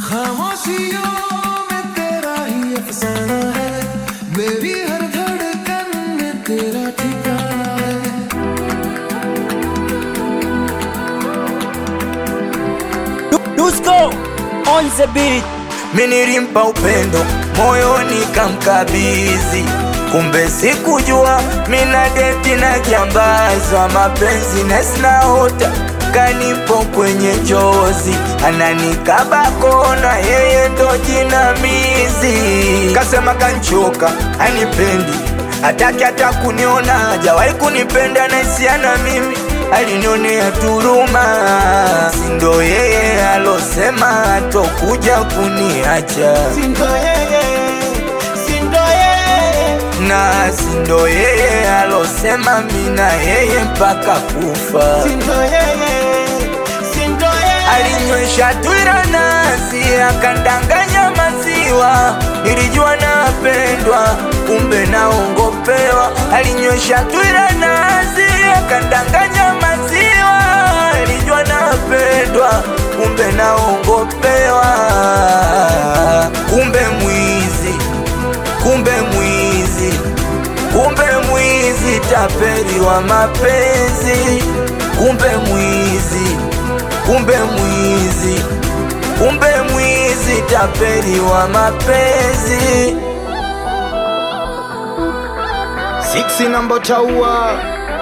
खामोशियों में तेरा ही अफसाना है मेरी हर धड़कन में तेरा ठिकाना है Dusko on the beat. Minilimpa upendo moyoni kamkabizi, kumbe sikujua mina deti na kiambaza mapenzi nesinaota kanipo kwenye njozi, ananikaba kona, yeye ndo jinamizi. Kasema kanchoka, anipendi hataki hata kuniona, hajawahi kunipenda naisiana mimi alinionea turuma, sindo yeye alosema atokuja kuniacha, Sindo yeye, sindo yeye, na sindo yeye alosema mina yeye mpaka kufa. sindo yeye, sindo yeye. Alinywesha twira nasi akandanganya maziwa, nilijua napendwa, kumbe naongopewa. Alinywesha twira nasi akandanganya maziwa, nilijua napendwa, kumbe naongopewa. Kumbe mwizi, kumbe mwizi, kumbe mwizi, tapeli wa mapenzi, kumbe mwizi kumbe mwizi, kumbe mwizi, tapeli wa mapenzi. Siksi namba taua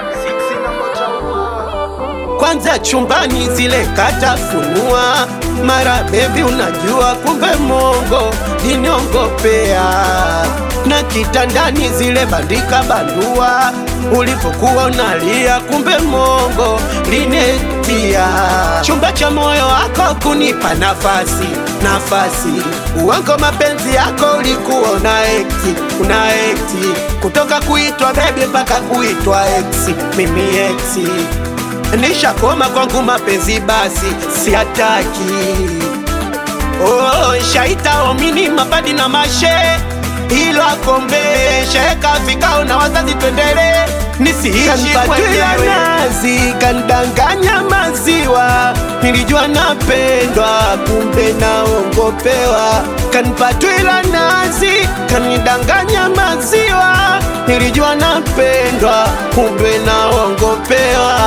kwanza chumbani zile katafunua mara bebi unajua kumbe mongo liniongopea na kitandani zile bandika bandua ulipokuwa unalia kumbe mongo linetia chumba cha moyo wako kunipa nafasi nafasi uwango mapenzi yako ulikuwa una ekti una ekti kutoka kuitwa bebi mpaka kuitwa eksi mimi eksi nishakoma kwangu mapenzi basi siataki oh, shaita omini mapadi na mashe ilo akombe sheka vikao na wazazi twendele nisiishi kwenyewe nazi kandanganya maziwa nilijua napendwa kumbe naongopewa kanipatwila nazi kanidanganya maziwa nilijua napendwa kumbe naongopewa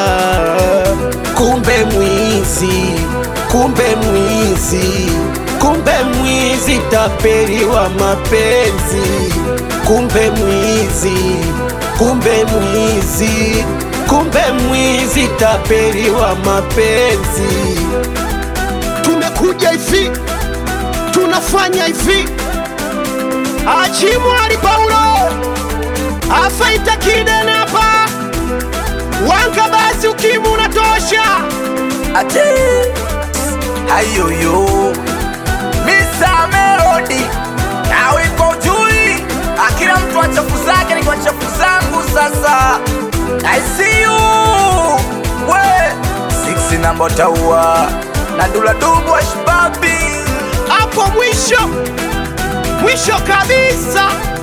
kumbe mwizi kumbe mwizi kumbe mwizi tapeli wa mapenzi kumbe mwizi kumbe mwizi kumbe mwizi tapeli wa mapenzi tumekuja hivi tunafanya hivi achimwali paulo afaita kidenapa wanga basi ukimu unatosha Ate hayoyo Mr. Melody nawe iko jui, akila mtu wa chafu zake, niko chafu zangu sasa. I see you we six namba taua na dula dubu wa shibabi hapo mwisho mwisho kabisa